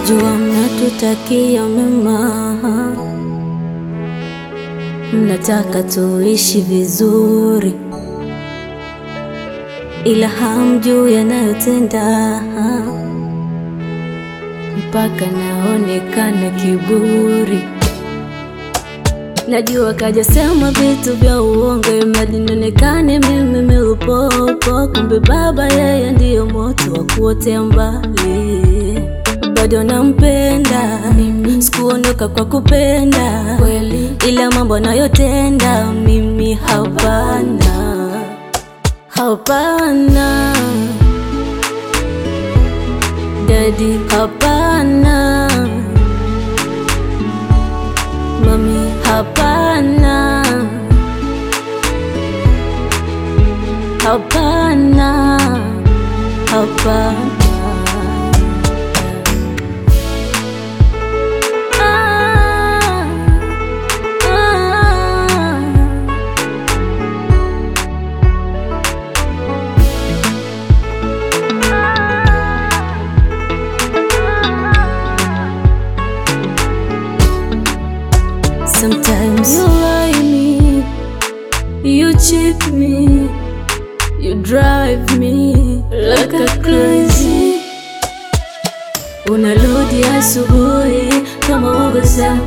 Najua mnatutakia mema, mnataka tuishi vizuri, ila hamjui yanayotenda mpaka naonekana kiburi. Najua kaja sema vitu vya uongo imradi nionekane mimi milupopo, kumbe baba yeye ndiyo moto wa kuotea mbali. Bado nampenda mimi, sikuondoka kwa kupenda kweli, ila mambo anayotenda mimi hapana, hapana dadi, hapana mami, hapana, hapana, hapana. Ah, ah. Sometimes you lie me, you cheat me, you drive me like a crazy. Unarudi asubuhi kama uongoza,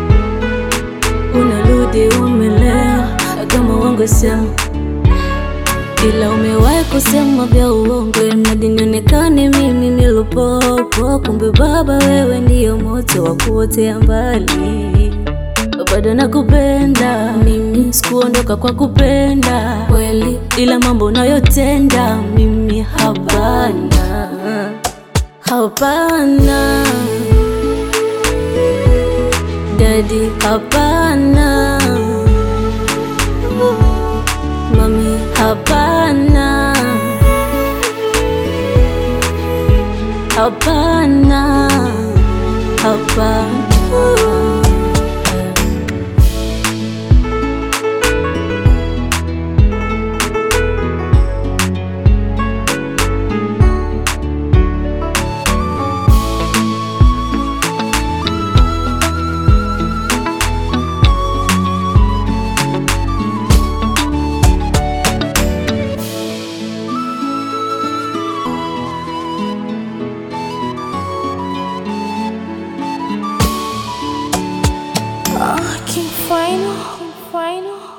unarudi umelewa kama uongoza, ila umewahi kusema vya uongo mradi nionekane mimi milupopo, kumbe baba wewe ndiyo moto wa kuotea mbali bado nakupenda mimi, sikuondoka kwa kupenda kweli, ila mambo unayotenda mimi hapana, hapana dadi, hapana mami, hapana, hapana, hapana. Ah, King Final, King Final.